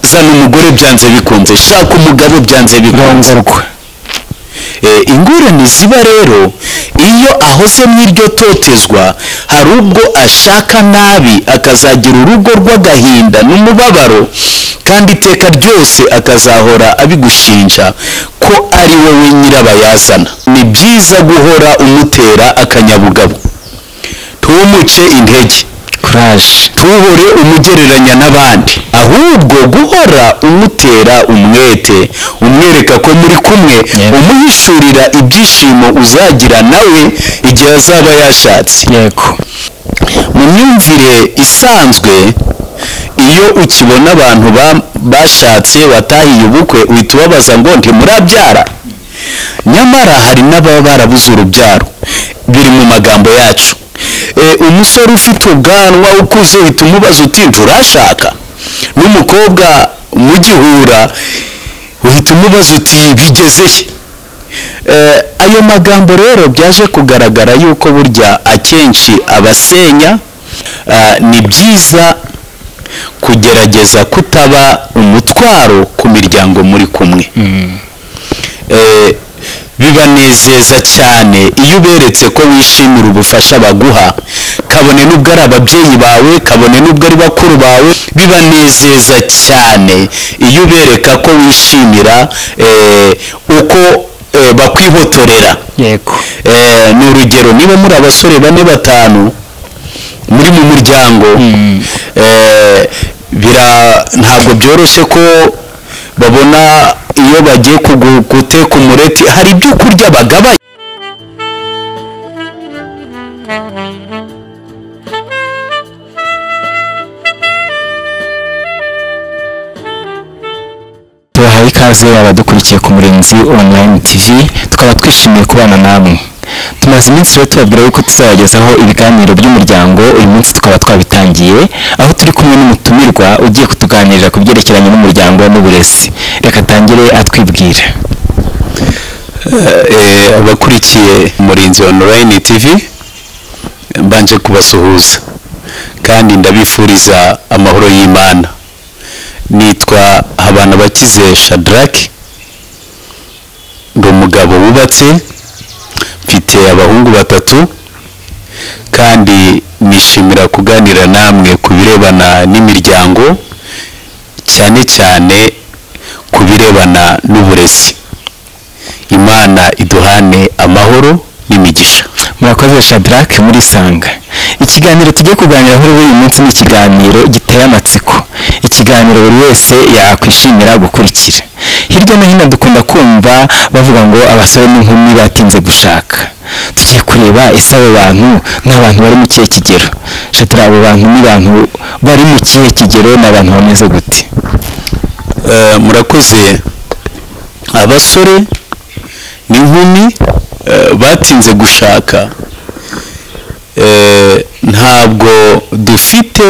zana umugore byanze bikunze shaka umugabo byanze bikunze rongorwa Eh, ingorane ziba rero iyo ahoze mu iryo totezwa hari ubwo ashaka nabi akazagira urugo rw'agahinda n'umubabaro kandi iteka ryose akazahora abigushinja ko ari wowe nyirabayazana ni byiza guhora umutera akanyabugabo ntumuce intege kuraje ntuhore umugereranya n'abandi ahubwo guhora umutera umwete umwereka ko muri kumwe Yego. umuhishurira ibyishimo uzagira nawe igihe azaba yashatse yego mu myumvire isanzwe iyo ukibona abantu ba- bashatse batahiye ubukwe uhita ubabaza ngo ntimurabyara nyamara hari n'ababa barabuze urubyaro biri mu magambo yacu E, umusore ufite ubwanwa ukuze uhita umubaza uti nturashaka n'umukobwa mugihura uhita umubaza uti bigeze he Eh, ayo magambo rero byaje kugaragara yuko burya akenshi abasenya Ah, ni byiza kugerageza kutaba umutwaro ku miryango muri kumwe Eh, bibanezeza cyane iyo uberetse ko wishimira ubufasha baguha kabone n'ubwo ari ababyeyi bawe kabone n'ubwo ari bakuru bawe bibanezeza cyane iyo ubereka ko wishimira eh, uko eh, bakwihotorera yego Eh, ni urugero niba muri abasore bane batanu muri mu muryango eh, bira- ntabwo byoroshye ko babona iyo bagiye kugu- guteka umureti hari ibyo kurya bagabanya tubahaye ikaze abadukurikiye ku murinzi online tv tukaba twishimiye kubana namwe tumaze iminsi rero tubabwira yuko tuzabagezaho ibiganiro by'umuryango uyu munsi tukaba twabitangiye aho turi kumwe n'umutumirwa ugiye kutuganirira ku byerekeranye n'umuryango n'uburezi reka atangire atwibwira Eh, abakurikiye murinzi online tv mbanje kubasuhuza kandi ndabifuriza amahoro y'imana nitwa habana bakize shadrack ndi umugabo wubatse mfite abahungu batatu kandi nishimira kuganira namwe ku birebana n'imiryango cyane cyane ku birebana n'uburezi imana iduhane amahoro n'imigisha murakoze shadrack muri sanga ikiganiro tugiye kuganiraho rero uyu munsi ni ikiganiro giteye amatsiko ikiganiro buri wese yakwishimira gukurikira hirya no hino dukunda kumva bavuga ngo abasore n'inkumi batinze gushaka tugiye kureba ese abo bantu ni abantu bari mu kihe kigero shatira abo bantu ni abantu bari mu kihe kigero ni abantu bameze gute Eh, murakoze abasore n'inkumi eh, batinze gushaka Eh, ntabwo dufite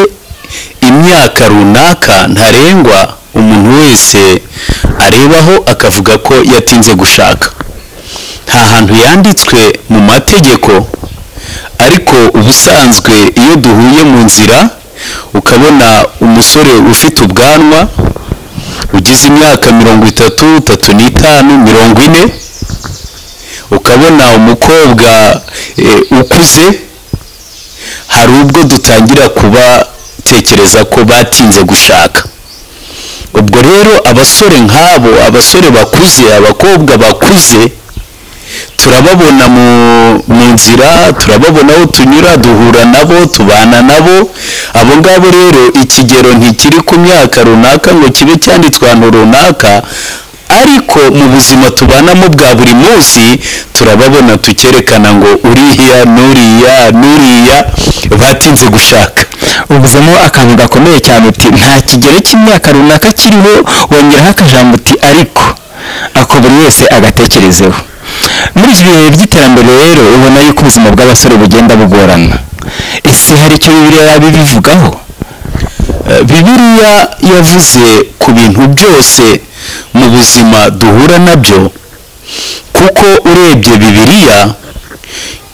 imyaka runaka ntarengwa umuntu wese arebaho akavuga ko yatinze gushaka nta hantu yanditswe mu mategeko ariko ubusanzwe iyo duhuye mu nzira ukabona umusore ufite ubwanwa ugize imyaka mirongo itatu itatu n'itanu mirongo ine ukabona umukobwa eh, ukuze hari ubwo dutangira kubatekereza ko batinze gushaka ubwo rero abasore nk'abo abasore bakuze abakobwa bakuze turababona mu, mu nzira turababona aho tunyura duhura nabo tubana nabo abo ngabo rero ikigero ntikiri ku myaka runaka ngo kibe cyanditswe ahantu runaka ariko mu buzima tubanamo bwa buri munsi turababona tukerekana ngo uriya n'uriya n'uriya batinze gushaka uvuzemo akantu gakomeye cyane uti nta kigero cy'imyaka runaka kiriho wongeraho akajambo uti ariko ako buri wese agatekerezeho muri iki bihe by'iterambere rero ubona yuko ubuzima bw'abasore bugenda bugorana ese hari icyo bibiliya yaba ibivugaho Eh, bibiliya yavuze ku bintu byose mu buzima duhura nabyo kuko urebye bibiliya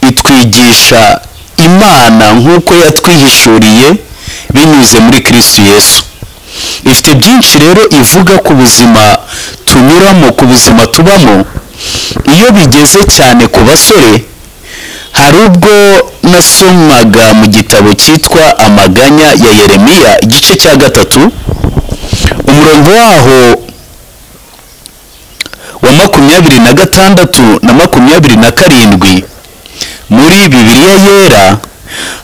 itwigisha imana nk'uko yatwihishuriye binyuze muri kristo yesu ifite byinshi rero ivuga ku buzima tunyuramo ku buzima tubamo iyo bigeze cyane ku basore hari ubwo nasomaga mu gitabo cyitwa amaganya ya yeremiya igice cya gatatu umurongo waho wa makumyabiri na gatandatu na makumyabiri na karindwi muri bibiriya yera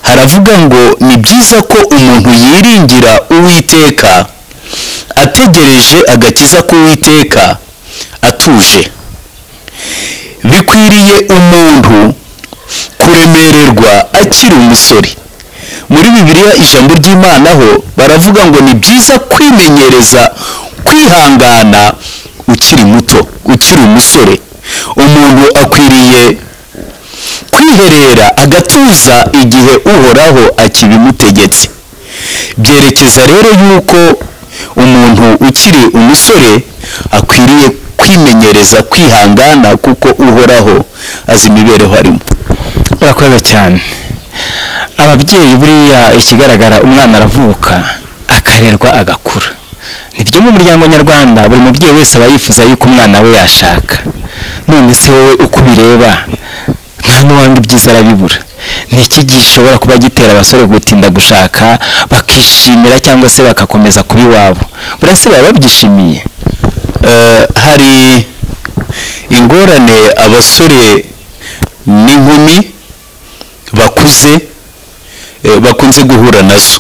haravuga ngo ni byiza ko umuntu yiringira uwiteka ategereje agakiza k'uwiteka atuje bikwiriye umuntu kuremererwa akiri umusore muri bibiliya ijambo ry'imana ho baravuga ngo ni byiza kwimenyereza kwihangana ukiri muto ukiri umusore umuntu akwiriye kwiherera agatuza igihe uhoraho akibimutegetse byerekeza rero yuko umuntu ukiri umusore akwiriye kwimenyereza kwihangana kuko uhoraho azi imibereho arimo urakoze cyane ababyeyi buriya ikigaragara umwana aravuka akarerwa agakura nibyo mu muryango nyarwanda buri mubyeyi wese aba yifuza yuko umwana we yashaka none se wowe uko ubireba nta n'uwanga ibyiza arabibura ni iki gishobora kuba gitera abasore gutinda gushaka bakishimira cyangwa se bagakomeza kuba iwabo burase baba babyishimiye Eh, hari ingorane abasore n'inkumi bakuze eh, bakunze guhura nazo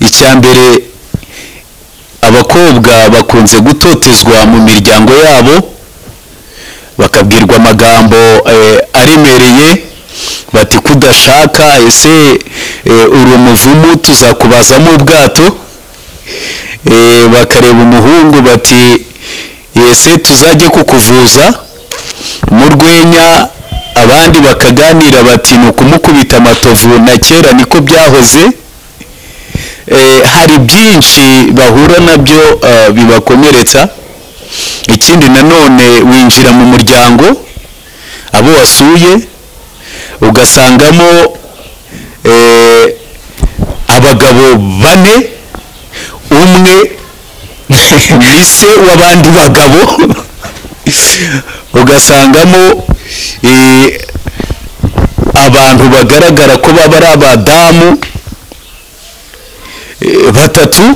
icya mbere abakobwa bakunze gutotezwa mu miryango yabo bakabwirwa amagambo eh, aremereye bati kudashaka ese eh, uri umuvumu tuzakubazamo ubwato Eh, bakareba umuhungu bati ese tuzajye kukuvuza mu rwenya abandi bakaganira bati ni ukumukubita amatovu na kera niko byahoze Eh, hari byinshi bahura nabyo eh, bibakomeretsa ikindi nanone winjira mu muryango abo wasuye ugasangamo eh, abagabo bane umwe ni se w'abandi bagabo ugasangamo eh, abantu bagaragara ko baba ari abadamu eh, batatu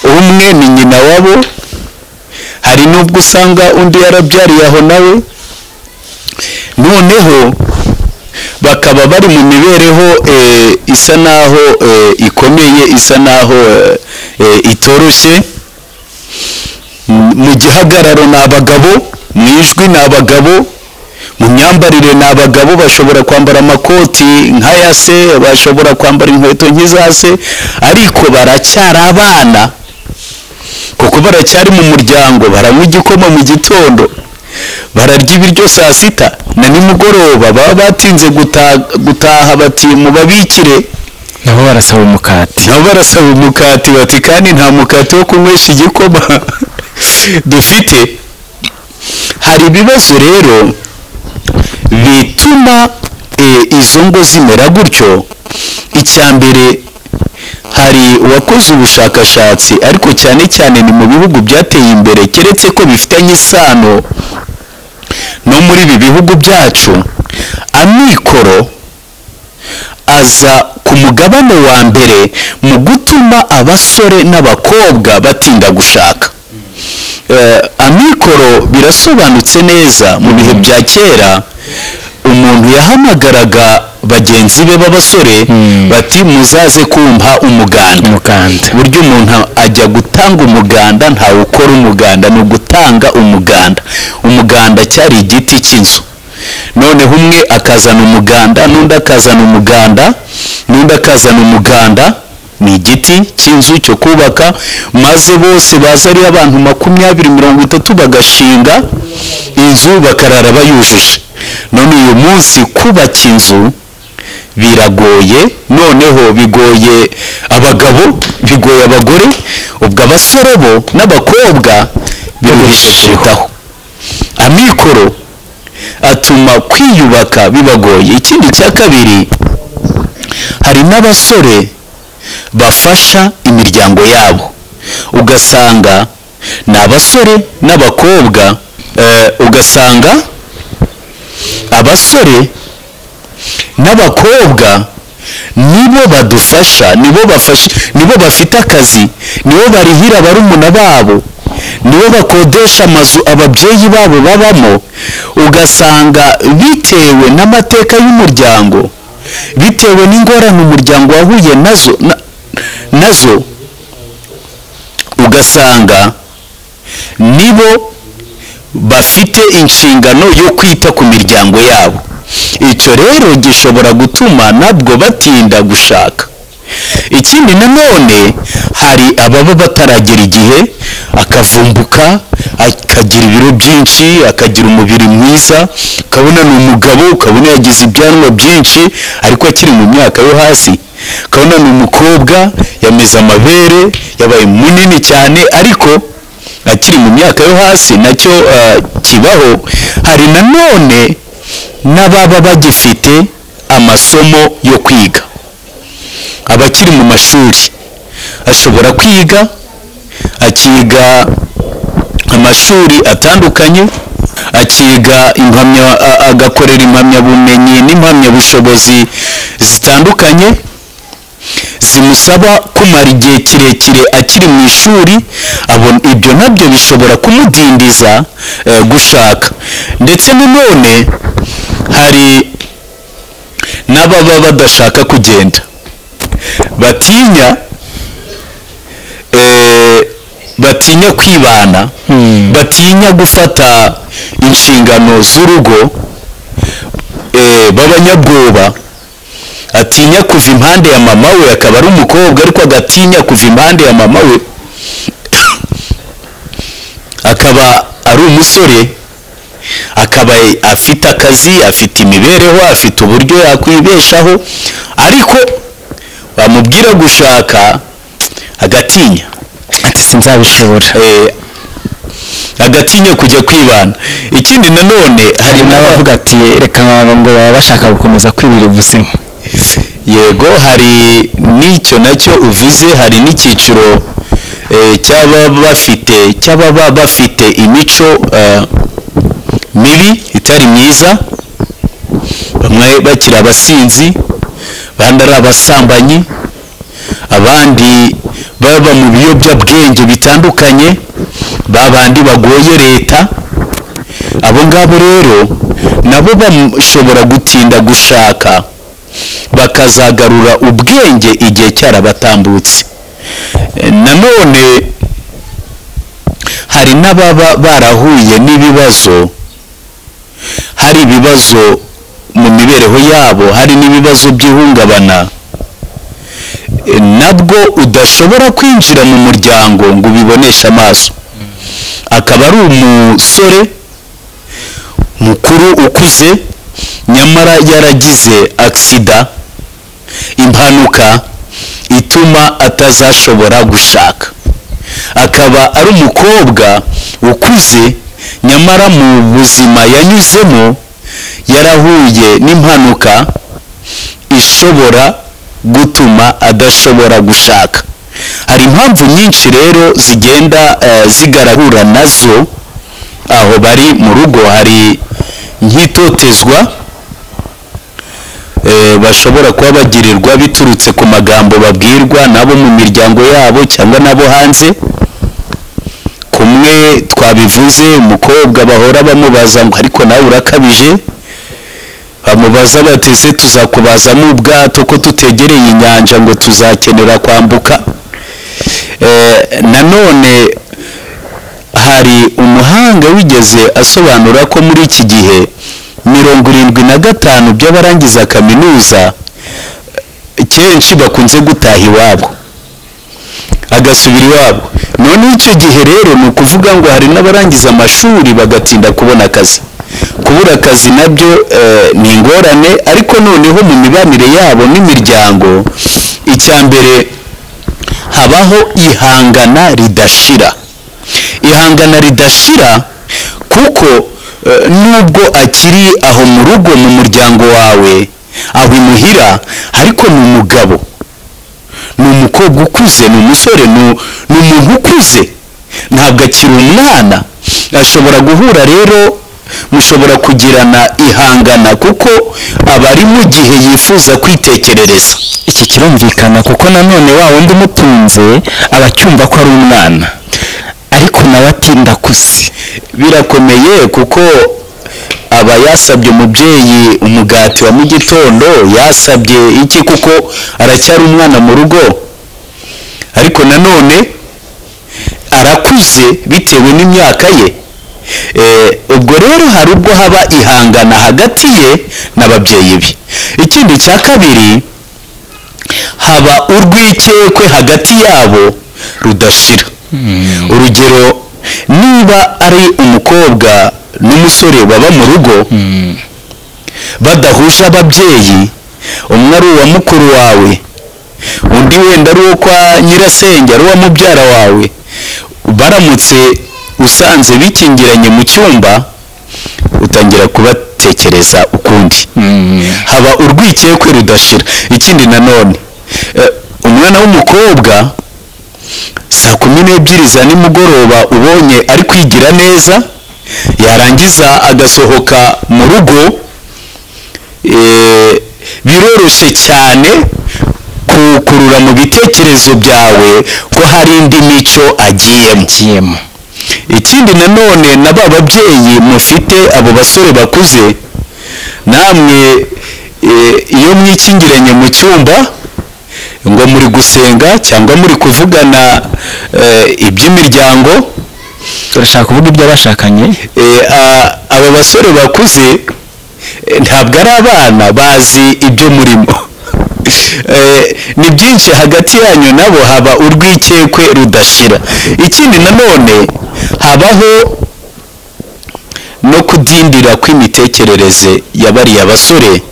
umwe ni nyina wabo hari n'ubwo usanga undi yarabyariye aho nawe noneho bakaba bari mu mibereho eh, isa naho eh, ikomeye isa naho eh, eh, itoroshye M- mu gihagararo ni abagabo mu ijwi ni abagabo mu myambarire ni abagabo bashobora kwambara amakoti nk'aya se bashobora kwambara inkweto nk'iza se ariko baracyari abana kuko baracyari mu muryango baranywa igikoma mu gitondo bararya ibiryo saa sita na nimugoroba baba batinze guta- gutaha bati mubabikire nabo barasaba umukati nabo barasaba umukati bati kandi nta mukati wo kunywesha igikoma dufite hari ibibazo rero bituma eh, izo ngo zimera gutyo icya mbere hari uwakoze ubushakashatsi ariko cyane cyane ni mu bihugu byateye imbere keretse ko bifitanye isano no muri ibi bihugu byacu amikoro aza ku mugabane wa mbere mu gutuma abasore n'abakobwa batinda gushaka Eh, amikoro birasobanutse neza mu bihe bya kera umuntu yahamagaraga bagenzi be b'abasore Mm. bati muzaze kumpa umuganda umuganda buryo umuntu ajya gutanga umuganda ntawe ukora umuganda ni ugutanga umuganda umuganda cyari igiti cy'inzu noneho umwe akazana umuganda n'undi akazana umuganda n'undi akazana umuganda ni igiti cy'inzu cyo kubaka maze bose baza ari abantu makumyabiri mirongo itatu bagashinga inzu bakarara bayujije none uyu munsi kubaka inzu biragoye noneho bigoye abagabo bigoye abagore ubwo abasore bo n'abakobwa biruhije kurutaho amikoro atuma kwiyubaka bibagoye ikindi cya kabiri hari n'abasore bafasha imiryango yabo ugasanga ni abasore n'abakobwa eh, ugasanga abasore n'abakobwa nibo badufasha nibo bafasha nibo bafite akazi nibo barihira barumuna babo nibo bakodesha amazu ababyeyi babo babamo ugasanga bitewe n'amateka y'umuryango bitewe n'ingorane umuryango wahuye nazo na- nazo ugasanga nibo bafite inshingano yo kwita ku miryango yabo icyo rero gishobora gutuma nabwo batinda gushaka ikindi nanone hari ababa bataragera igihe akavumbuka akagira ibiro byinshi akagira umubiri mwiza ukabona ni umugabo ukabona yagize ibyanwa byinshi ariko akiri mu myaka yo hasi ukabona ni umukobwa yameze amabere yabaye munini cyane ariko akiri mu myaka yo hasi nacyo ah, kibaho hari nanone n'ababa bagifite amasomo yo kwiga abakiri mu mashuri ashobora kwiga akiga amashuri atandukanye akiga impamya a- agakorera impamyabumenyi n'impamyabushobozi zitandukanye zimusaba kumara igihe kirekire akiri mu ishuri abona ibyo nabyo bishobora kumudindiza eh, gushaka ndetse nanone hari n'ababa badashaka kugenda batinya eh, batinya kwibana Hmm. batinya gufata inshingano z'urugo eh, b'abanyabwoba atinya kuva impande ya mama we akaba ari umukobwa ariko agatinya kuva impande ya mama we akaba ari umusore akaba afite akazi afite imibereho afite uburyo yakwibeshaho ariko bamubwira gushaka agatinya ati sinzabishobora Eh, agatinya kujya kwibana ikindi nanone hari hari n'abavuga n'abavuga ati reka ngo baba bashaka gukomeza kwibira ubuzima yego hari n'icyo nacyo uvuze hari n'icyiciro eh, cy'ababa bafite cy'ababa bafite imico eh, mibi itari myiza bamwe bakiri abasinzi abandi ari abasambanyi abandi baba mu biyobyabwenge bitandukanye babandi bagoye leta abo ngabo rero nabo bashobora gutinda gushaka bakazagarura ubwenge igihe cyarabatambutse E, nanone hari n'ababa barahuye n'ibibazo hari ibibazo mu mibereho yabo hari n'ibibazo by'ihungabana E, nabwo udashobora kwinjira mu muryango ngo ubiboneshe amaso akaba ari umusore mukuru ukuze nyamara yaragize agisida impanuka ituma atazashobora gushaka akaba ari umukobwa ukuze nyamara mu buzima yanyuzemo yarahuye n'impanuka ishobora gutuma adashobora gushaka hari impamvu nyinshi rero zigenda eh, zigaragura nazo aho bari mu rugo hari nk'itotezwa eh, bashobora kuba bagirirwa biturutse ku magambo babwirwa n'abo mu miryango yabo cyangwa n'abo hanze kumwe twabivuze umukobwa bahora bamubaza ngo ariko nawe urakabije bamubaza bati ese tuzakubazamo ubwato ko tutegereye inyanja ngo tuzakenera kwambuka Eh, nanone hari umuhanga wigeze asobanura ko muri iki gihe mirongo irindwi na gatanu by'abarangiza kaminuza eh, kenshi bakunze gutaha iwabo agasubira iwabo none icyo gihe rero ni ukuvuga ngo hari n'abarangiza amashuri bagatinda kubona akazi kubura akazi nabyo eh, ni ingorane ariko noneho mu mibanire yabo n'imiryango icya mbere habaho ihangana ridashira ihangana ridashira kuko eh, nubwo akiri aho mu rugo mu muryango wawe aho imuhira ariko ni umugabo ni umukobwa ukuze ni umusore ni- ni umuntu ukuze ntabwo akiri umwana ashobora guhura rero mushobora kugirana ihangana kuko aba ari mu gihe yifuza kwitekerereza iki kirumvikana kuko nanone wa wundi umutunze aba acyumva ko ari umwana ariko nawe atinda kuze birakomeye kuko aba yasabye umubyeyi umugati wa mu gitondo yasabye iki kuko aracyari umwana mu rugo ariko nanone arakuze bitewe n'imyaka ye Eh, ubwo rero hari ubwo haba ihangana hagati ye n'ababyeyi be ikindi cya kabiri haba urwikekwe hagati yabo rudashira urugero niba ari umukobwa n'umusore baba mu rugo badahuje ababyeyi umwe ari uwa mukuru wawe undi wenda ari uwo kwa nyirasenge ari uwa mubyara wawe baramutse usanze bikingiranye mu cyumba utangira kubatekereza ukundi haba urwikekwe rudashira ikindi nanone eh, umwana w'umukobwa saa kumi n'ebyiri za nimugoroba ubonye ari kwigira neza yarangiza agasohoka mu rugo eh, biroroshye cyane kukurura mu bitekerezo byawe ko hari indi mico agiyemo agiyemo ikindi nanone na ba babyeyi mufite abo basore bakuze namwe eh, iyo mwikingiranye mu cyumba ngo muri gusenga cyangwa muri kuvugana eh, iby'imiryango turashaka kuvuga iby'abashakanye eh, a- abo basore bakuze eh, ntabwo ari abana bazi ibyo murimo Eh, ni byinshi hagati yanyu nabo haba urwikekwe rudashira ikindi nanone habaho no kudindira kw'imitekerereze ya bariya basore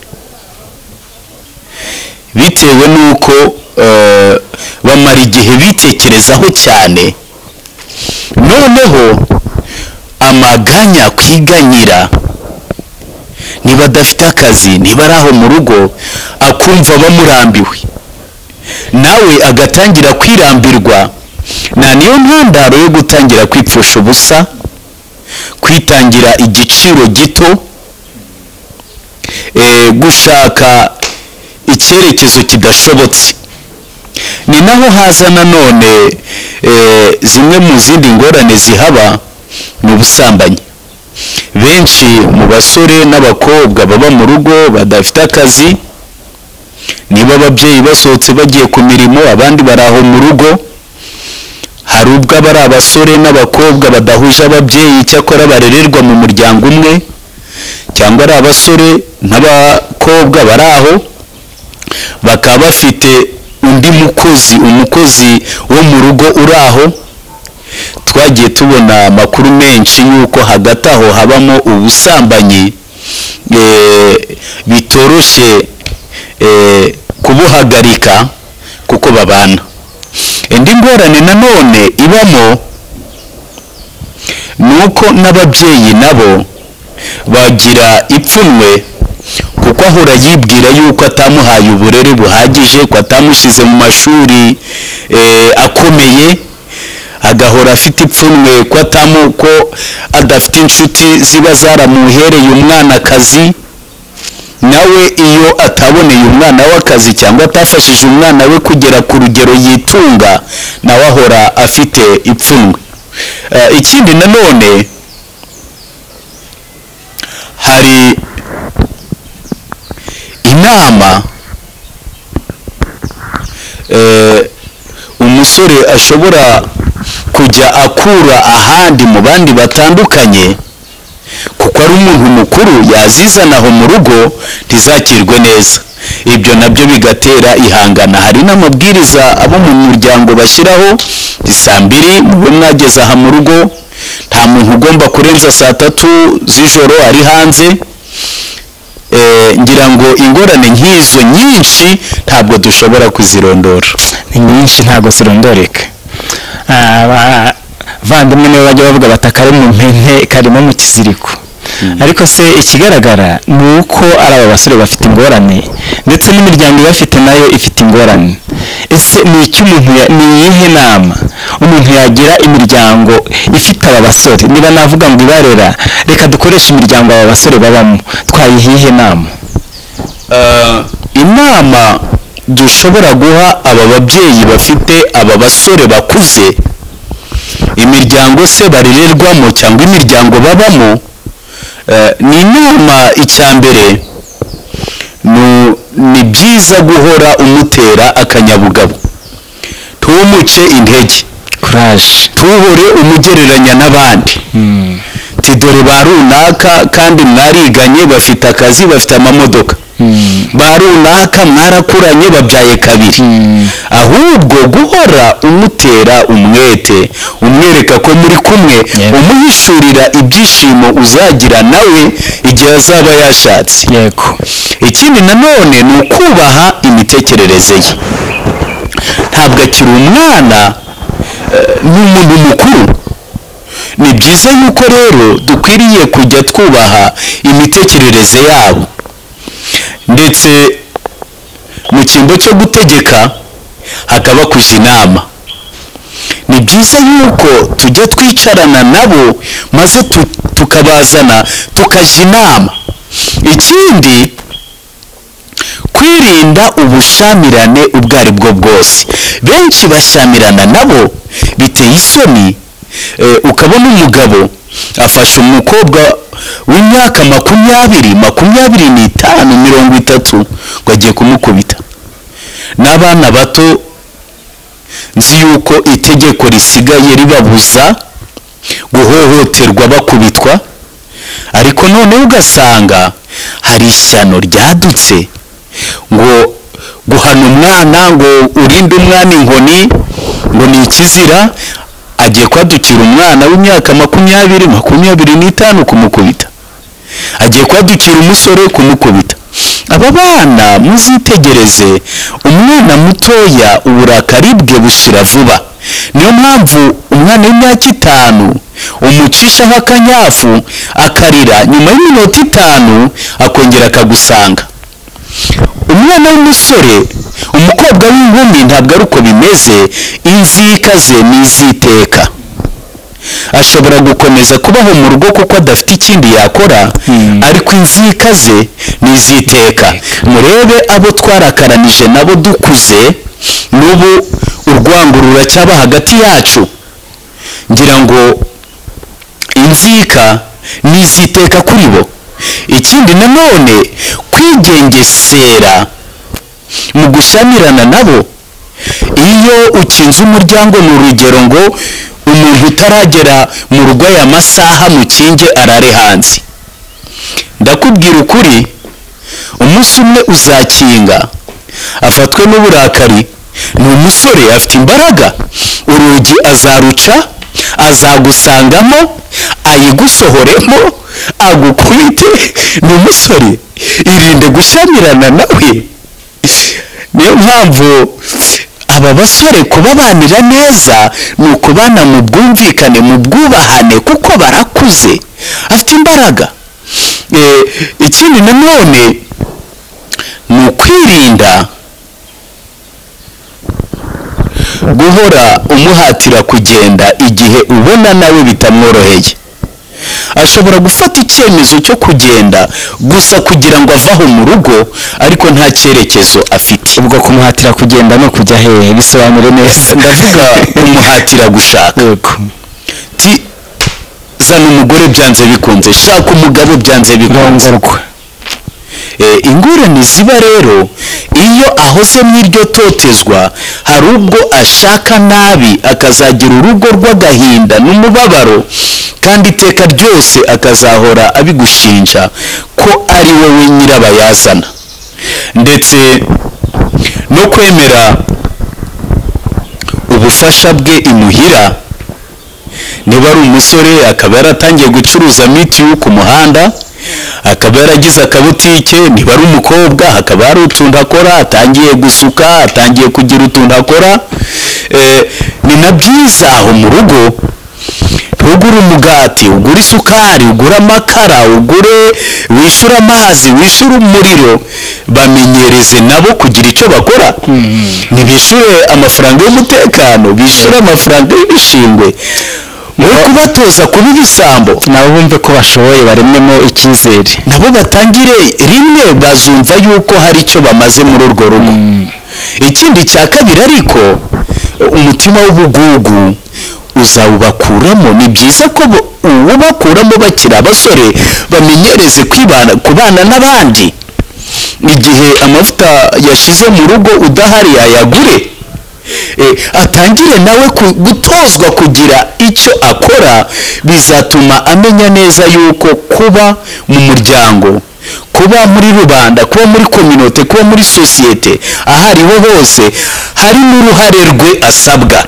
bitewe n'uko eh, bamara igihe bitekerezaho cyane noneho amaganya kwiganyira niba adafite akazi niba ari aho mu rugo akumva bamurambiwe nawe agatangira kwirambirwa nta niyo ntandaro yo gutangira kwipfusha ubusa kwitangira igiciro gito eh, gushaka icyerekezo kidashobotse ni naho haza nanone eh, zimwe mu zindi ngorane zihaba ni ubusambanyi benshi mu basore n'abakobwa baba mu rugo badafite akazi niba ababyeyi basohotse bagiye ku mirimo abandi bari aho mu rugo hari ubwo aba ari abasore n'abakobwa badahuje ababyeyi cyakora barererwa mu muryango umwe cyangwa ari abasore n'abakobwa bari aho bakaba bafite undi mukozi umukozi wo mu rugo uri aho twagiye tubona amakuru menshi y'uko hagati aho habamo ubusambanyi eh, bitoroshye eh, kubuhagarika kuko babana indi ngorane nanone ibamo ni uko n'ababyeyi nabo bagira ipfunwe kuko ahora yibwira yuko atamuhaye uburere buhagije ko atamushyize mu mashuri eh, akomeye agahora afite ipfunwe ko atamu ko adafite inshuti ziba zaramuhereye umwanakazi nawe iyo ataboneye umwana w'akazi cyangwa atafashije umwana we kugera ku rugero yitunga nawe ahora afite ipfunwe Eh, ikindi nanone hari inama eh, umusore ashobora kujya akura ahandi mu bandi batandukanye kuko ari umuntu mukuru yazizana aho mu rugo ntizakirwe neza ibyo nabyo bigatera ihangana hari n'amabwiriza abo mu muryango bashyiraho ni saa mbiri mube mwageze aha mu rugo nta muntu ugomba kurenza saa tatu z'ijoro ari hanze Eh, ngira ngo ingorane nk'izo nyinshi ntabwo dushobora kuzirondora ni nyinshi ntabwo zirondoreka abavandimwe nibo bajya bavuga bati akari mu mpene karimo mu kiziriko ariko se ikigaragara ni uko ari aba basore bafite ingorane ndetse n'imiryango ibafite nayo ifite ingorane ese ni iki umuntu ya- ni iyihe nama umuntu yagira imiryango ifite aba basore niba navuga ngo ibarera reka dukoreshe imiryango aba basore babamo twayiha iyihe nama Eh, inama dushobora guha aba babyeyi bafite aba basore bakuze imiryango se barererwamo cyangwa imiryango babamo eh, ni inama icya mbere ni- ni byiza guhora umutera akanyabugabo ntumuce intege kuraje ntuhore umugereranya n'abandi ti dore ba runaka kandi mwariganye bafite akazi bafite amamodoka ba runaka mwarakuranye babyaye kabiri ahubwo guhora umutera umwete umwereka ko muri kumwe Yego. umuhishurira ibyishimo uzagira nawe igihe azaba yashatse yego ikindi nanone ni ukubaha imitekerereze ye ntabwo akiri umwana eh, ni umuntu mukuru ni byiza yuko rero dukwiriye kujya twubaha imitekerereze yabo ndetse mu cyimbo cyo gutegeka hakaba kujya inama ni byiza yuko tujya twicarana nabo maze tu- tukabazana tukajya inama ikindi kwirinda ubushamirane ubwo ari bwo bwose benshi bashyamirana nabo biteye isoni eh, ukabona umugabo afashe umukobwa w'imyaka makumyabiri makumyabiri n'itanu mirongo itatu ngo agiye kumukubita n'abana bato nzi yuko itegeko risigaye ribabuza guhohoterwa bakubitwa ariko noneho ugasanga hari ishyano ryadutse ngo guhana umwana ngo urinde umwana inkoni ngo ni ikizira agiye kwadukira umwana w'imyaka makumyabiri makumyabiri n'itanu kumukubita agiye kwadukira umusore kumukubita aba bana muzitegereze umwana mutoya uburakari bwe bushira vuba niyo mpamvu umwana w'imyaka itanu umucishaho akanyafu akarira nyuma y'iminota itanu akongera akagusanga umwana w'umusore umukobwa w'inkumi ntabwo ari uko bimeze inzika ze ni iziteka ashobora gukomeza kubaho mu rugo kuko adafite ikindi yakora Hmm. ariko inzika ze ni iziteka murebe abo twarakaranije nabo dukuze n'ubu urwango ruracyaba hagati yacu ngira ngo inzika ni iziteka kuri bo ikindi nanone kwigengesera mu gushyamirana nabo iyo ukinze umuryango ni urugero ngo umuntu utaragera mu rugo aya masaha mukinge arare hanze ndakubwira ukuri umunsi umwe uzakinga afatwe n'uburakari ni umusore afite imbaraga urugi azaruca azagusangamo ayigusohoremo agukubite ni umusore irinde gushyamirana nawe niyo mpamvu aba basore kubabanira neza ni ukubana mu bwumvikane mu bwubahane kuko barakuze afite imbaraga Eh, ikindi nanone ni ukwirinda guhora umuhatira kugenda igihe ubona nawe bitamworoheye ashobora gufata icyemezo cyo kugenda gusa kugira ngo avaho mu rugo ariko nta cyerekezo afite ubwo kumuhatira kugenda no kujya hehe bisobanure neza ndavuga kumuhatira gushaka yego ti zana umugore byanze bikunze shaka umugabo byanze bikunze rongorwa Eh, ingorane ziba rero iyo ahoze mw'iryo totezwa hari ubwo ashaka nabi akazagira urugo rw'agahinda n'umubabaro kandi iteka ryose akazahora abigushinja ko ari wowe nyirabayazana ndetse no kwemera ubufasha bwe imuhira niba ari umusore akaba yaratangiye gucuruza mitiyu ku muhanda akaba yaragize akabutike niba ari umukobwa hakaba hari utuntu akora atangiye gusuka atangiye kugira utuntu akora Eh, ni na byiza aho mu rugo ntuguhe ugura umugati ugura isukari ugura amakara ugure wishyura amazi wishyura umuriro bamenyereze nabo kugira icyo bakora ntibishyure amafaranga y'umutekano bishyure amafaranga y'ibishingwe mu kubatoza kuba ibisambo nabo bumve ko bashoboye barememo icyizere nabo batangire rimwe bazumva yuko hari icyo bamaze muri urwo rugo ikindi cya kabiri ariko umutima w'ubugugu uzawubakuramo ni byiza ko bo- uwubakuramo bakiri abasore bamenyereze kwibana kubana n'abandi igihe amavuta yashize mu rugo udahari yayagure Eh, atangire nawe ku- gutozwa kugira icyo akora bizatuma amenya neza yuko kuba mu muryango kuba muri rubanda kuba muri kominote kuba muri sosiyete aho ariho hose hari n'uruhare rwe asabwa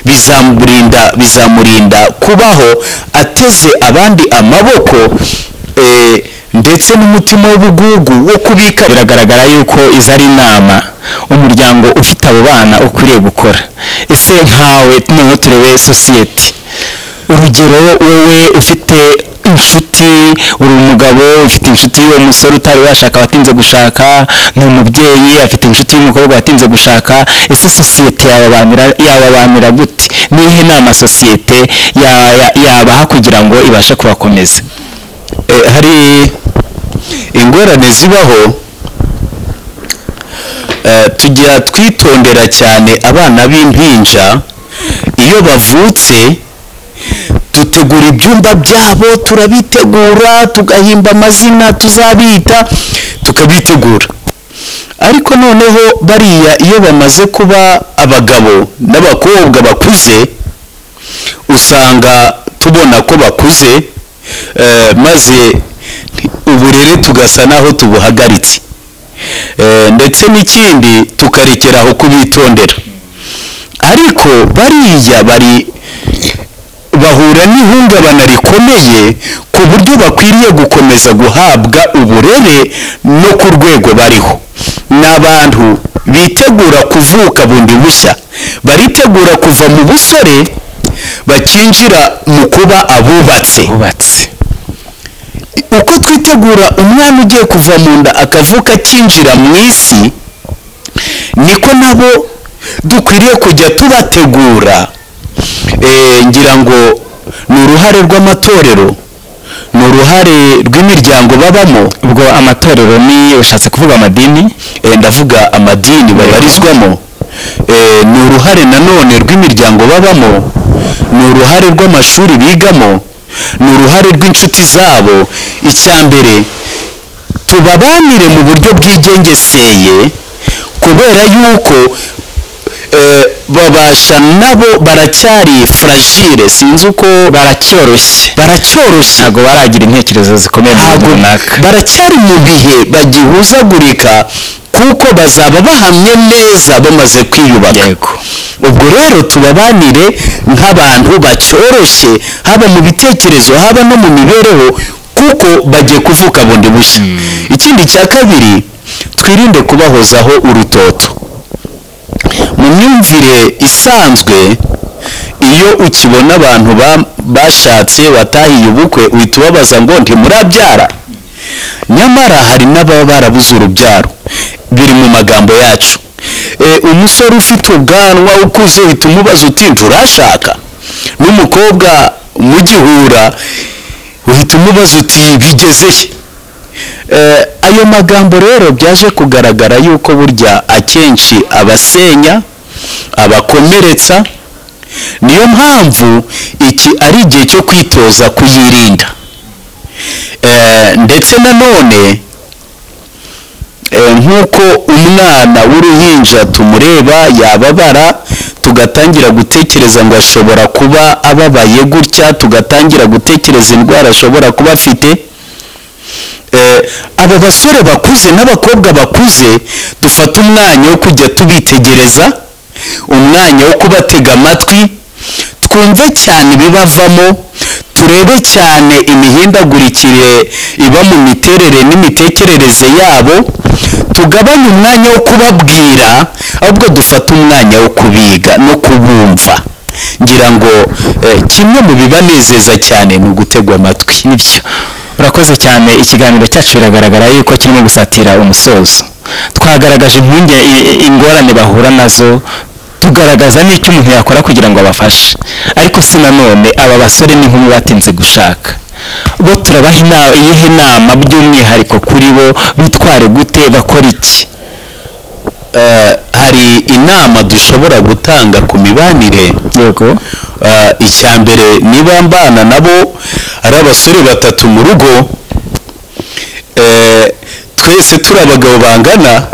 bizamurinda bizamurinda kubaho ateze abandi amaboko eh, ndetse n'umutima w'ubugugu wo kubika biragaragara yuko izi ari inama umuryango ufite abo bana ukwiriye gukora ese nkawe noneho turebe sosiyete urugero wowe ufite inshuti uri umugabo ufite inshuti y'umusore utari washaka watinze gushaka ni umubyeyi afite inshuti y'umukobwa watinze gushaka ese sosiyete yababamira- yababamira gute nihe nama sosiyete ya- ya- yabaha kugira ngo ibashe kubakomeza Eh, hari ingorane zibaho Eh, tujya twitondera cyane abana b'impinja iyo bavutse dutegura ibyumba byabo turabitegura tugahimba amazina tuzabita tukabitegura ariko noneho bariya iyo bamaze kuba abagabo n'abakobwa bakuze usanga tubona ko bakuze eh, maze uburere tugasa naho tubuhagaritse Eh, ndetse n'ikindi tukarekera aho kubitondera ariko bariya bari bahura n'ihungabana rikomeye ku buryo bakwiriye gukomeza guhabwa uburere no ku rwego bariho ni abantu bitegura kuvuka bundi bushya baritegura kuva mu busore bakinjira mu kuba abubatse bubatse uko twitegura umwana ugiye kuva mu nda akavuka akinjira mu isi niko nabo dukwiriye kujya tubategura Eh, ngira ngo ni uruhare rw'amatorero ni uruhare rw'imiryango babamo ubwo amatorero ni ushatse kuvuga amadini Eh, ndavuga amadini babarizwamo Eh, ni uruhare nanone rw'imiryango babamo ni uruhare rw'amashuri bigamo ni uruhare rw'inshuti zabo icya mbere tubabanire mu buryo bwigengeseye kubera yuko eh, babasha nabo baracyari fragile sinzi uko baracyoroshye baracyoroshye ntabwo baragira intekerezo zikomeye mu bintu ntabwo runaka baracyari mu bihe bagihuzagurika kuko bazaba bahamye neza bamaze kwiyubaka yego ubwo rero tubabanire nk'abantu bacyoroshye haba mu bitekerezo haba no mu mibereho kuko bagiye kuvuka bundi bushya ikindi cya kabiri twirinde kubahozaho urutoto mu myumvire isanzwe iyo ukibona abantu ba- bashatse watahiye ubukwe uhita ubabaza ngo ntimurabyara nyamara hari n'ababa barabuze urubyaro biri mu magambo yacu E, umusore ufite ubwanwa ukuze uhita umubaza uti nturashaka n'umukobwa mugihura uhita umubaza uti bigeze he Eh, ayo magambo rero byaje kugaragara yuko burya akenshi abasenya abakomeretsa niyo mpamvu iki ari igihe cyo kwitoza kuyirinda Eh, ndetse nanone eh, nk'uko umwana w'uruhinja tumureba yababara tugatangira gutekereza ngo ashobora kuba ababaye gutya tugatangira gutekereza indwara ashobora kuba afite Eh, abo basore bakuze n'abakobwa bakuze dufata umwanya wo kujya tubitegereza umwanya wo kubatega amatwi twumve cyane ibibavamo turebe cyane imihindagurikire iba mu miterere n'imitekerereze yabo tugabanye umwanya wo kubabwira ahubwo dufate umwanya wo kubiga no kubumva ngira ngo eh, kimwe mu bibanezeza cyane ni ugutegwa amatwi nibyo urakoze cyane ikiganiro cyacu biragaragara yuko kirimo gusatira umusozo twagaragaje impungenge i- ingorane bahura nazo tugaragaza n'icyo umuntu yakora kugira ngo abafashe ariko si nanone aba basore n'inkumi batinze gushaka bo turabaha ina- iyihe nama by'umwihariko kuri bo bitware gute bakora iki Eh, hari inama dushobora gutanga ku mibanire yego Ah, icya mbere niba mbana nabo ari abasore batatu mu rugo eh, twese turi abagabo bangana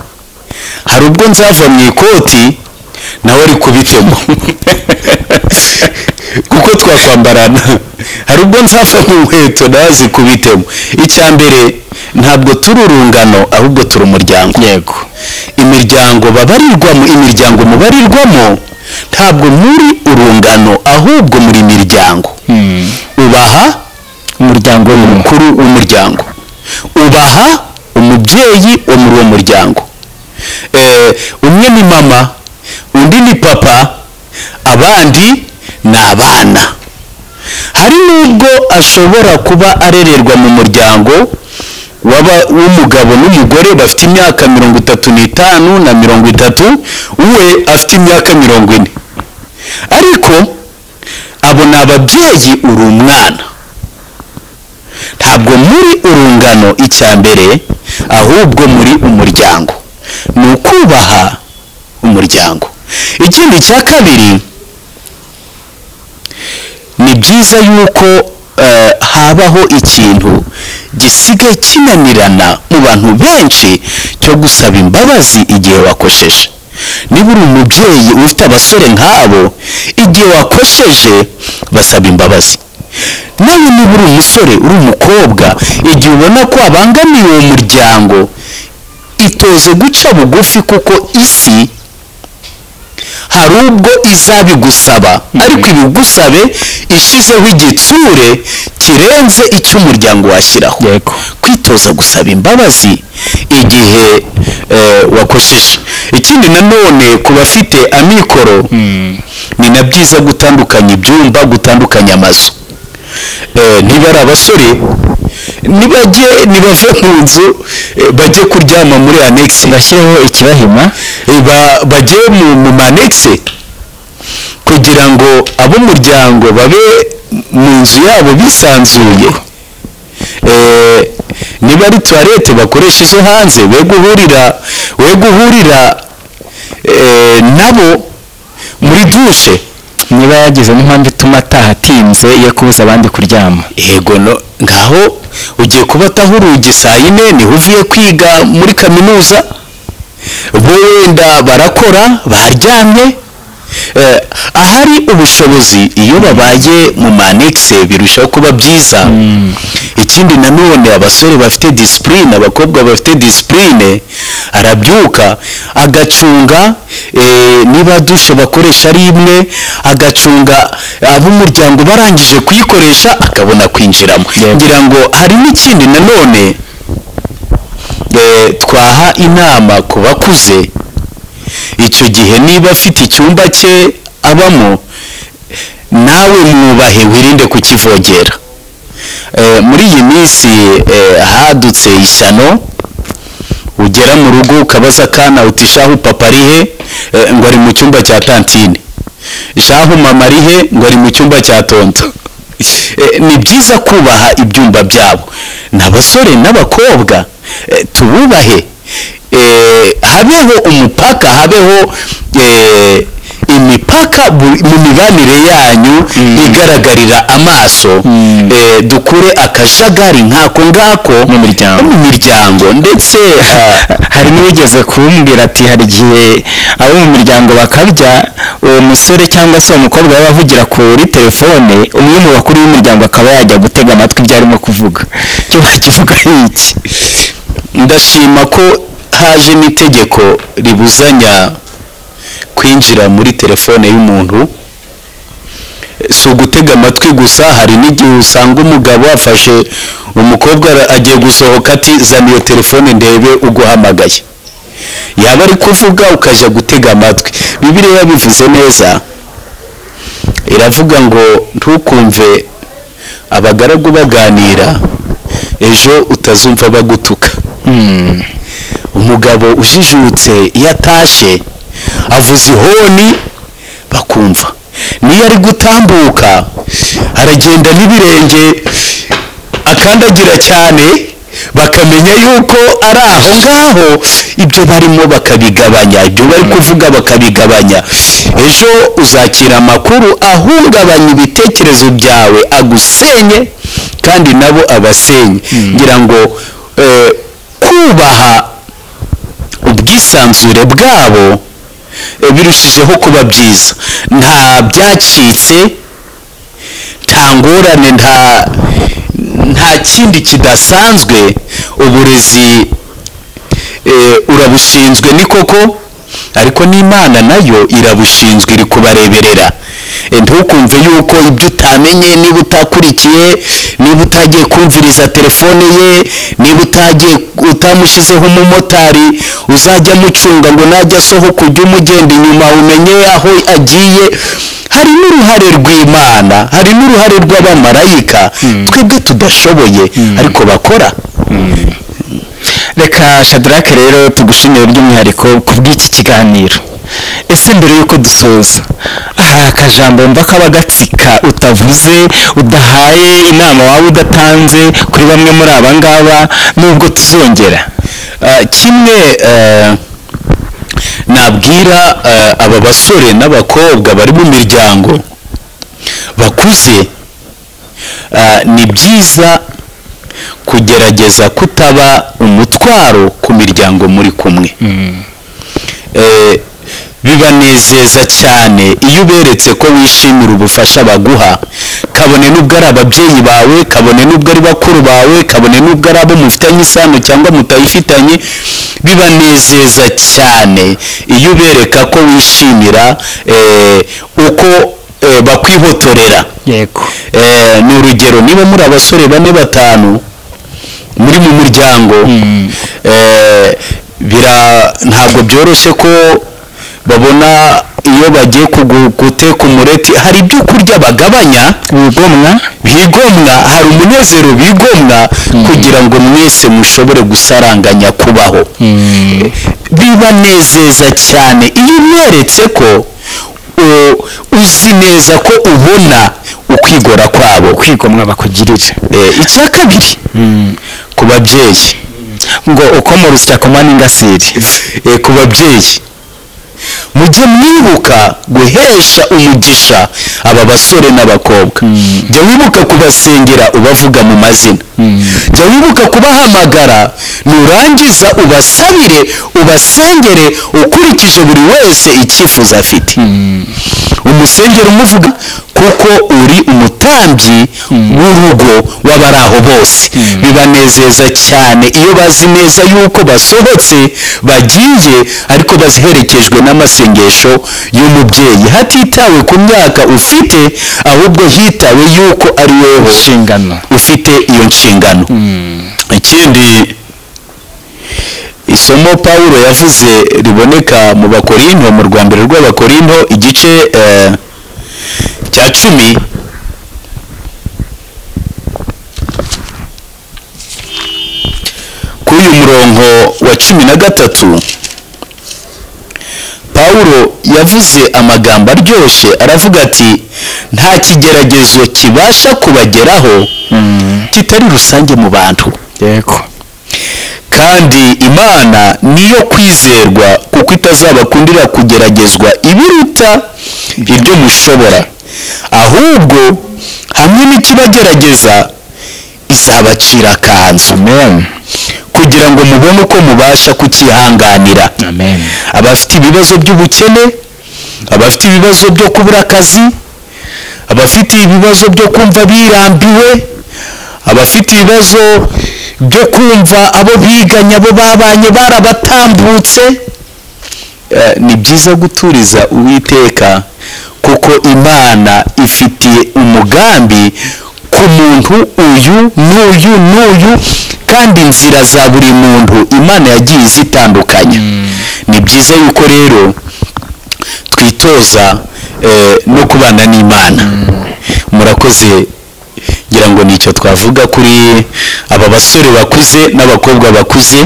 hari ubwo nzava mu ikoti nawe ari kubicemo kuko twakwambarana hari ubwo nzava mu nkweto nawe azi kubitemo icya mbere ntabwo turi urungano ahubwo turi umuryango yego imiryango babarirwamo imiryango mubarirwamo ntabwo muri urungano ahubwo muri imiryango ubaha umuryango urimo umukuru w'umuryango ubaha umubyeyi wo muri uwo muryango Eh, umwe ni mama undi ni papa abandi ni abana hari n'ubwo ashobora kuba arererwa mu muryango w'aba- w'umugabo n'umugore bafite imyaka mirongo itatu n'itanu na mirongo itatu we afite imyaka mirongo ine ariko abo ni ababyeyi uri umwana ntabwo muri urungano icya mbere ahubwo muri umuryango ni ukubaha umuryango ikindi cya kabiri ni byiza yuko eh, habaho ikintu gisigaye kinanirana mu bantu benshi cyo gusaba imbabazi igihe wakosheje niba uri umubyeyi ufite abasore nk'abo igihe wakosheje basaba imbabazi nawe niba uri umusore uri umukobwa igihe ubona ko abangamiye uwo muryango itoze guca bugufi kuko isi hari ubwo izabigusaba ariko ibigusabe ishyizeho igitsure kirenze icyo umuryango washyiraho yego kwitoza gusaba imbabazi igihe eh, wakosheje ikindi nanone ku bafite amikoro ni na byiza gutandukanya ibyumba gutandukanya amazu Eh, niba ari abasore nibajye nibave mu nzu eh, bajye kuryama muri anegisi bashyireho ikibahima ba- bajye mu mu manegise kugira ngo ab'umuryango babe mu nzu yabo bisanzuye Eh, niba ari tuwarete bakoresheje hanze we guhurira we guhurira eh, nabo muri dushe niba yagize n'impamvu ituma ataha atinze yo kubuza abandi kuryama yego no ngaho ugiye kuba ataha urugi saa yine niho uvuye kwiga muri kaminuza bo wenda barakora baryamye Eh, ahari ubushobozi iyo babaye mu manegise birushaho kuba byiza ikindi nanone abasore bafite disipurine abakobwa bafite disipurine arabyuka agacunga eh, niba dushe bakoresha ari imwe agacunga ab'umuryango barangije kuyikoresha akabona kwinjiramo Yego. ngira ngo hari n'ikindi nanone eh, twaha inama ku bakuze icyo gihe niba afite icyumba cye abamo nawe mwubahe wirinde kukivogera Eh, muri iyi minsi eh, hadutse ishyano ugera mu rugo ukabaza akana uti shahu papa ari he Eh, ngo ari mu cyumba cya tantine shahu mama ari he ngo ari mu cyumba cya tonto Eh, ni byiza kubaha ibyumba byabo ni abasore n'abakobwa eh, tububahe Eh, habeho umupaka habeho eh, imipaka bu- mu mibanire yanyu igaragarira amaso Eh, dukure akajagari nkako ngako Mu miryango. mu miryango ndetse ah, hari n'uwigeze kumbwira ati hari igihe abo mu miryango bakarya uwo musore cyangwa se uwo mukobwa yaba avugira kuri telefone umwe mu bakuru b'umuryango akaba yajya gutega amatwi ibyo arimo kuvuga cyo bakivuga ari iki ndashima ko haje n'itegeko ribuzanya kwinjira muri telefone y'umuntu si ugutega amatwi gusa hari n'igihe usanga umugabo afashe umukobwa ara- agiye gusohoka ati zana iyo telefone ndebe uguhamagaye yaba ari kuvuga ukajya gutega amatwi bibiriya bivuze neza iravuga ngo ntukumve abagaragu baganira ejo utazumva bagutuka umugabo ujijutse iyo atashe avuza ihoni bakumva niyo ari gutambuka aragenda n'ibirenge akandagira cyane bakamenya yuko ari aho ngaho ibyo barimo bakabigabanya ibyo bari kuvuga bakabigabanya ejo uzakira amakuru ahungabanya ibitekerezo byawe agusenye kandi nabo abasenye ngira ngo eh, kubaha ubwisanzure bwabo eh, birushijeho kuba byiza nta byacitse nta ngorane nta nta kindi kidasanzwe uburezi eh, urabushinzwe ni koko ariko n'imana nayo irabushinzwe iri kubareberera Eh, ntukumve yuko ibyo utamenye niba utakurikiye niba utagiye kumviriza telefone ye niba utagiye utamushyizeho umumotari uzajya amucunga ngo najya asohoka ujye umugenda inyuma umenye aho agiye hari n'uruhare rw'imana hari n'uruhare rw'abamarayika twebwe tudashoboye ariko bakora reka shadarake rero tugushimire by'umwihariko ku bw'iki kiganiro ese mbere y'uko dusoza hari akajambo mva kaba gatsika utavuze udahaye inama waba udatanze kuri bamwe muri aba ngaba nubwo tuzongera Ah, kimwe eh, nabwira eh, aba basore n'abakobwa bari mu miryango bakuze ah, ni byiza kugerageza kutaba umutwaro ku miryango muri kumwe Eh, bibanezeza cyane iyo uberetse ko wishimira ubufasha baguha kabone n'ubwo ari ababyeyi bawe kabone n'ubwo ari bakuru bawe kabone n'ubwo ari abo mufitanye isano cyangwa mutayifitanye bibanezeza cyane iyo ubereka ko wishimira eh, uko eh, bakwihotorera yego Eh, ni urugero niba muri abasore bane batanu muri mu muryango eh, bira- ntabwo byoroshye ko babona iyo bagiye kugu- guteka umureti hari ibyo kurya bagabanya wigomwa bigomwa hari umunezero bigomwa kugira ngo mwese mushobore gusaranganya kubaho Eh, bibanezeza cyane iyo umweretse ko u- uzi neza ko ubona ukwigora kwabo kwigomwa bakugirira Eh, icya kabiri ku babyeyi ngo uko mu rusya kumana ingasiri Eh, ku babyeyi mujye mwibuka guhesha umugisha aba basore n'abakobwa jya wibuka kubasengera ubavuga mu mazina jya wibuka kubahamagara nurangiza ubasabire ubasengere ukurikije buri wese icyifuzo afite umusengero umuvuga kuko uri umutambyi w'urugo w'abari aho bose bibanezeza cyane iyo bazi neza yuko basohotse bagiye ariko baziherekejwe n'amasengesho y'umubyeyi hatitawe ku myaka ufite ahubwo hitawe yuko ari wowe inshingano ufite iyo nshingano ikindi isomo pawulo yavuze riboneka mu bakorinto mu rwambere rw'abakorinto igice eh, cya cumi kuri uyu murongo wa cumi na gatatu pawulo yavuze amagambo aryoshye aravuga ati nta kigeragezo kibasha kubageraho kitari rusange mu bantu yego kandi imana niyo kwizerwa kuko itazabakundira kugeragezwa ibiruta ibyo mushobora ahubwo hamwe n'ikibagerageza izabacira akanzu amen kugira ngo mubone uko mubasha kucyihanganira amen abafite ibibazo by'ubukene abafite ibibazo byo kubura akazi abafite ibibazo byo kumva birambiwe abafite ibibazo byo kumva abo biganye abo babanye barabatambutse Eh, ni byiza guturiza uwiteka kuko imana ifitiye umugambi ku muntu uyu n'uyu n'uyu kandi inzira za buri muntu imana yagiye izitandukanya ni byiza yuko rero twitoza eh, no kubana n'imana murakoze ngira ngo nicyo twavuga kuri aba basore bakuze n'abakobwa bakuze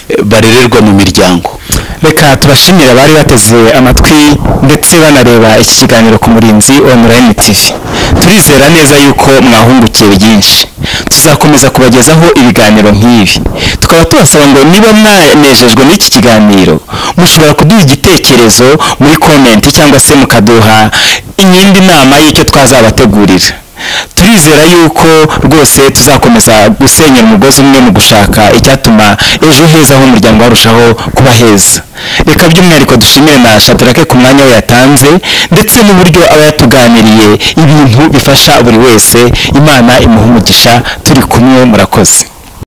eh, barererwa mu miryango reka tubashimire abari bateze amatwi ndetse banareba iki kiganiro ku murinzi online tv turizera neza yuko mwahungukiye byinshi tuzakomeza kubagezaho ibiganiro nk'ibi tukaba tubasaba ngo niba mwanejejwe n'iki kiganiro mushobora kuduha igitekerezo muri komenti cyangwa se mukaduha iyindi nama y'icyo twazabategurira turizera yuko rwose tuzakomeza gusenya umugozi umwe mu gushaka icyatuma ejo heza h'umuryango warushaho kuba heza reka by'umwihariko dushimire na shadarake ku mwanya we yatanze ndetse n'uburyo aba yatuganiriye ibintu bifasha buri wese imana imuha umugisha turi kumwe murakoze